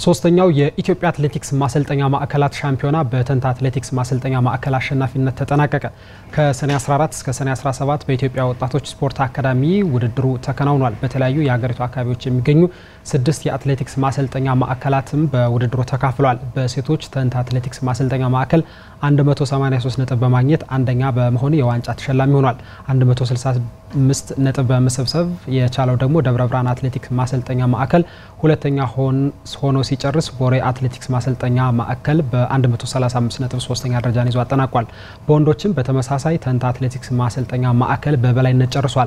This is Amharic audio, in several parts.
ሶስተኛው የኢትዮጵያ አትሌቲክስ ማሰልጠኛ ማዕከላት ሻምፒዮና በተንታ አትሌቲክስ ማሰልጠኛ ማዕከል አሸናፊነት ተጠናቀቀ። ከሰኔ 14 እስከ ሰኔ 17 በኢትዮጵያ ወጣቶች ስፖርት አካዳሚ ውድድሩ ተከናውኗል። በተለያዩ የሀገሪቱ አካባቢዎች የሚገኙ ስድስት የአትሌቲክስ ማሰልጠኛ ማዕከላትም በውድድሩ ተካፍለዋል። በሴቶች ተንታ አትሌቲክስ ማሰልጠኛ ማዕከል 183 ነጥብ በማግኘት አንደኛ በመሆን የዋንጫ ተሸላሚ ሆኗል። 165 ነጥብ በመሰብሰብ የቻለው ደግሞ ደብረ ብርሃን አትሌቲክስ ማሰልጠኛ ማዕከል ሁለተኛ ሆኖ ሲጨርስ ቦሬ አትሌቲክስ ማሰልጠኛ ማዕከል በ135 ነጥብ ሶስተኛ ደረጃን ይዞ አጠናቋል። በወንዶችም በተመሳሳይ ተንታ አትሌቲክስ ማሰልጠኛ ማዕከል በበላይነት ጨርሷል።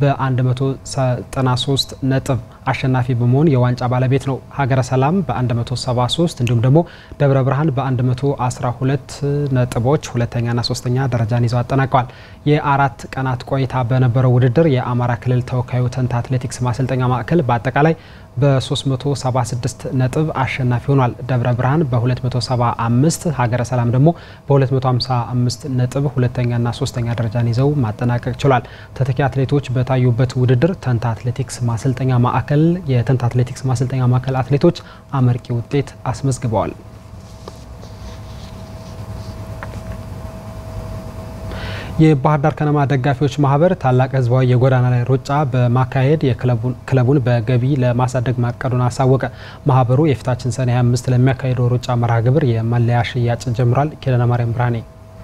በ193 ነጥብ አሸናፊ በመሆን የዋንጫ ባለቤት ነው። ሀገረ ሰላም በ173 እንዲሁም ደግሞ ደብረ ብርሃን በ112 ነጥቦች ሁለተኛና ሶስተኛ ደረጃን ይዘው አጠናቀዋል። የአራት ቀናት ቆይታ በነበረው ውድድር የአማራ ክልል ተወካዩ ተንታ አትሌቲክስ ማሰልጠኛ ማዕከል በአጠቃላይ በ376 ነጥብ አሸናፊ ሆኗል። ደብረ ብርሃን በ275 ሀገረ ሰላም ደግሞ በ255 ነጥብ ሁለተኛና ሶስተኛ ደረጃን ይዘው ማጠናቀቅ ችሏል። ተተኪ አትሌቶች በታዩበት ውድድር ተንታ አትሌቲክስ ማሰልጠኛ ማዕከል የተንታ አትሌቲክስ ማሰልጠኛ ማዕከል አትሌቶች አመርቂ ውጤት አስመዝግበዋል። የባህር ዳር ከነማ ደጋፊዎች ማህበር ታላቅ ህዝባዊ የጎዳና ላይ ሩጫ በማካሄድ ክለቡን በገቢ ለማሳደግ ማቀዱን አሳወቀ። ማህበሩ የፊታችን ሰኔ 25 ለሚያካሄደው ሩጫ መርሃ ግብር የመለያ ሽያጭ ጀምሯል። ኪዳነ ማርያም ብርሃኔ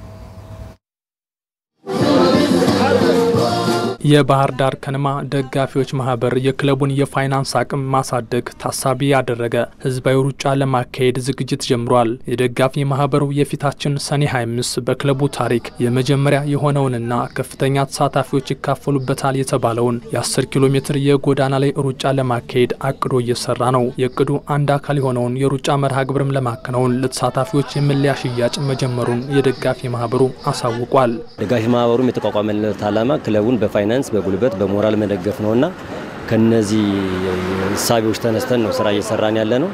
የባህር ዳር ከነማ ደጋፊዎች ማህበር የክለቡን የፋይናንስ አቅም ማሳደግ ታሳቢ ያደረገ ህዝባዊ ሩጫ ለማካሄድ ዝግጅት ጀምሯል። የደጋፊ ማህበሩ የፊታችን ሰኔ 25 በክለቡ ታሪክ የመጀመሪያ የሆነውንና ከፍተኛ ተሳታፊዎች ይካፈሉበታል የተባለውን የ10 ኪሎ ሜትር የጎዳና ላይ ሩጫ ለማካሄድ አቅዶ እየሰራ ነው። የእቅዱ አንድ አካል የሆነውን የሩጫ መርሃ ግብርም ለማከናወን ለተሳታፊዎች የመለያ ሽያጭ መጀመሩን የደጋፊ ማህበሩ አሳውቋል። ደጋፊ ማህበሩም የተቋቋመለት ዓላማ ክለቡን በፋይናንስ በጉልበት በሞራል መደገፍ ነውና ከነዚህ እሳቤዎች ተነስተን ነው ስራ እየሰራን ያለ ነው።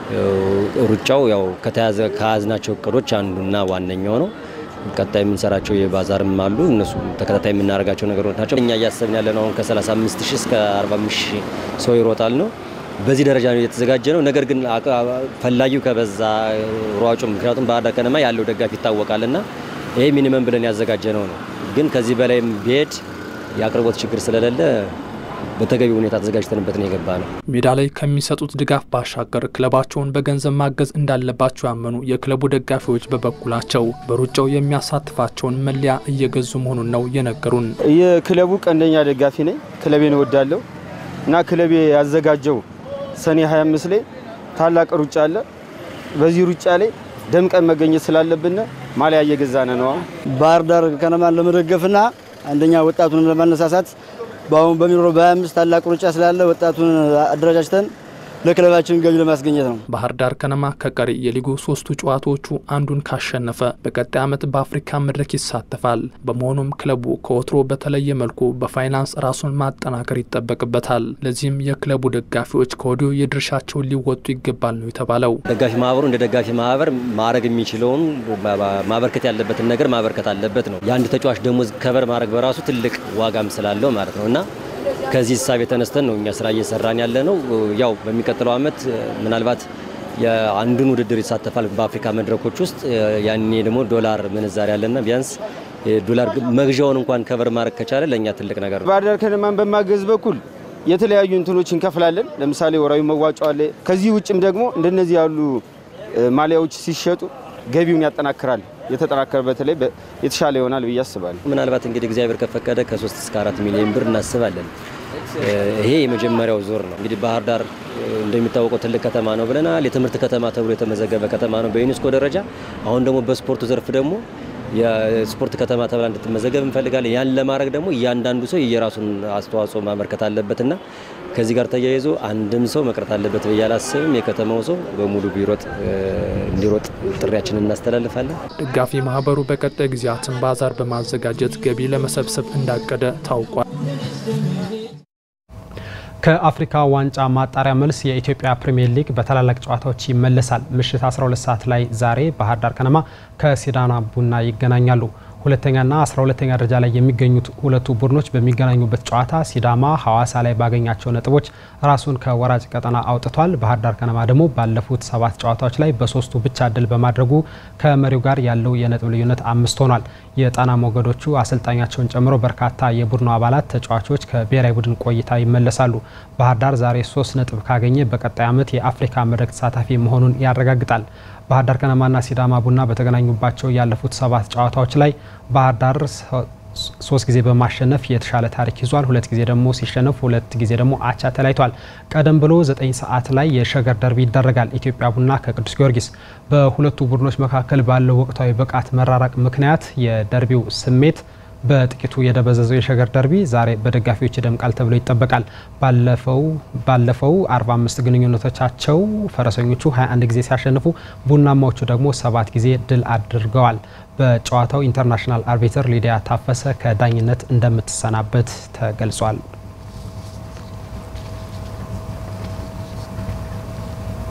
ሩጫው ያው ከተያዘ ከያዝናቸው እቅዶች አንዱና ዋነኛው ነው። ቀጣይ የምንሰራቸው የባዛርም አሉ። እነሱ ተከታታይ የምናደርጋቸው ነገሮች ናቸው። እኛ እያሰብን ያለ ነው አሁን ከ35 ሺህ እስከ 45 ሺህ ሰው ይሮጣል ነው። በዚህ ደረጃ ነው የተዘጋጀ ነው። ነገር ግን ፈላጊው ከበዛ ሯጩ፣ ምክንያቱም ባህር ዳር ከነማ ያለው ደጋፊ ይታወቃልና ይሄ ሚኒመም ብለን ያዘጋጀ ነው ነው ግን ከዚህ በላይም ቢሄድ የአቅርቦት ችግር ስለሌለ በተገቢ ሁኔታ ተዘጋጅተንበት ነው የገባ ነው። ሜዳ ላይ ከሚሰጡት ድጋፍ ባሻገር ክለባቸውን በገንዘብ ማገዝ እንዳለባቸው ያመኑ የክለቡ ደጋፊዎች በበኩላቸው በሩጫው የሚያሳትፋቸውን መለያ እየገዙ መሆኑን ነው የነገሩን። የክለቡ ቀንደኛ ደጋፊ ነኝ። ክለቤን እወዳለሁ እና ክለቤ ያዘጋጀው ሰኔ 25 ላይ ታላቅ ሩጫ አለ። በዚህ ሩጫ ላይ ደምቀን መገኘት ስላለብን ማሊያ እየገዛነ ነው። ባህር ዳር ከነማን ለመደገፍና አንደኛ ወጣቱን ለማነሳሳት በአሁን በሚኖረው በ25 ታላቅ ሩጫ ስላለ ወጣቱን አደረጃጅተን ለክለባችን ገቢ ለማስገኘት ነው። ባህር ዳር ከነማ ከቀሪ የሊጉ ሶስቱ ጨዋታዎቹ አንዱን ካሸነፈ በቀጣይ ዓመት በአፍሪካ መድረክ ይሳተፋል። በመሆኑም ክለቡ ከወትሮ በተለየ መልኩ በፋይናንስ ራሱን ማጠናከር ይጠበቅበታል። ለዚህም የክለቡ ደጋፊዎች ከወዲሁ የድርሻቸውን ሊወጡ ይገባል ነው የተባለው። ደጋፊ ማህበሩ እንደ ደጋፊ ማህበር ማድረግ የሚችለውን ማበርከት ያለበትን ነገር ማበርከት አለበት ነው። የአንድ ተጫዋች ደሞዝ ከበር ማድረግ በራሱ ትልቅ ዋጋም ስላለው ማለት ነው እና ከዚህ ሂሳብ የተነስተን ነው እኛ ስራ እየሰራን ያለ ነው። ያው በሚቀጥለው ዓመት ምናልባት የአንዱን ውድድር ይሳተፋል በአፍሪካ መድረኮች ውስጥ ያኔ ደግሞ ዶላር ምንዛሪ ያለና ቢያንስ ዶላር መግዣውን እንኳን ከበር ማድረግ ከቻለ ለእኛ ትልቅ ነገር ነው። ባህር ዳር ከነማን በማገዝ በኩል የተለያዩ እንትኖች እንከፍላለን። ለምሳሌ ወራዊ መዋጮ አለ። ከዚህ ውጭም ደግሞ እንደነዚህ ያሉ ማሊያዎች ሲሸጡ ገቢውን ያጠናክራል። የተጠናከረ በተለይ የተሻለ ይሆናል ብዬ አስባለሁ። ምናልባት እንግዲህ እግዚአብሔር ከፈቀደ ከ3 እስከ 4 ሚሊዮን ብር እናስባለን። ይሄ የመጀመሪያው ዞር ነው። እንግዲህ ባህር ዳር እንደሚታወቀው ትልቅ ከተማ ነው ብለናል። የትምህርት ከተማ ተብሎ የተመዘገበ ከተማ ነው በዩኔስኮ ደረጃ። አሁን ደግሞ በስፖርቱ ዘርፍ ደግሞ የስፖርት ከተማ ተብላ እንድትመዘገብ እንፈልጋለን። ያን ለማድረግ ደግሞ እያንዳንዱ ሰው የራሱን አስተዋጽኦ ማበርከት አለበትና ከዚህ ጋር ተያይዞ አንድም ሰው መቅረት አለበት ብዬ አላስብም። የከተማው ሰው በሙሉ ቢሮጥ እንዲሮጥ ጥሪያችንን እናስተላልፋለን። ደጋፊ ማህበሩ በቀጣይ ጊዜያትን ባዛር በማዘጋጀት ገቢ ለመሰብሰብ እንዳቀደ ታውቋል። ከአፍሪካ ዋንጫ ማጣሪያ መልስ የኢትዮጵያ ፕሪምየር ሊግ በታላላቅ ጨዋታዎች ይመለሳል። ምሽት 12 ሰዓት ላይ ዛሬ ባህር ዳር ከነማ ከሲዳማ ቡና ይገናኛሉ። ሁለተኛና 12ተኛ ደረጃ ላይ የሚገኙት ሁለቱ ቡድኖች በሚገናኙበት ጨዋታ ሲዳማ ሐዋሳ ላይ ባገኛቸው ነጥቦች ራሱን ከወራጅ ቀጠና አውጥቷል። ባህር ዳር ከነማ ደግሞ ባለፉት ሰባት ጨዋታዎች ላይ በሶስቱ ብቻ ድል በማድረጉ ከመሪው ጋር ያለው የነጥብ ልዩነት አምስት ሆኗል። የጣና ሞገዶቹ አሰልጣኛቸውን ጨምሮ በርካታ የቡድኑ አባላት ተጫዋቾች ከብሔራዊ ቡድን ቆይታ ይመለሳሉ። ባህር ዳር ዛሬ ሶስት ነጥብ ካገኘ በቀጣይ ዓመት የአፍሪካ መድረክ ተሳታፊ መሆኑን ያረጋግጣል። ባህር ዳር ከነማና ሲዳማ ቡና በተገናኙባቸው ያለፉት ሰባት ጨዋታዎች ላይ ባህር ዳር ሶስት ጊዜ በማሸነፍ የተሻለ ታሪክ ይዟል። ሁለት ጊዜ ደግሞ ሲሸነፍ፣ ሁለት ጊዜ ደግሞ አቻ ተለያይቷል። ቀደም ብሎ ዘጠኝ ሰዓት ላይ የሸገር ደርቢ ይደረጋል። ኢትዮጵያ ቡና ከቅዱስ ጊዮርጊስ። በሁለቱ ቡድኖች መካከል ባለው ወቅታዊ ብቃት መራራቅ ምክንያት የደርቢው ስሜት በጥቂቱ የደበዘዘው የሸገር ደርቢ ዛሬ በደጋፊዎች ይደምቃል ተብሎ ይጠበቃል። ባለፈው ባለፈው 45 ግንኙነቶቻቸው ፈረሰኞቹ 21 ጊዜ ሲያሸንፉ ቡናማዎቹ ደግሞ ሰባት ጊዜ ድል አድርገዋል። በጨዋታው ኢንተርናሽናል አርቢትር ሊዲያ ታፈሰ ከዳኝነት እንደምትሰናበት ተገልጿል።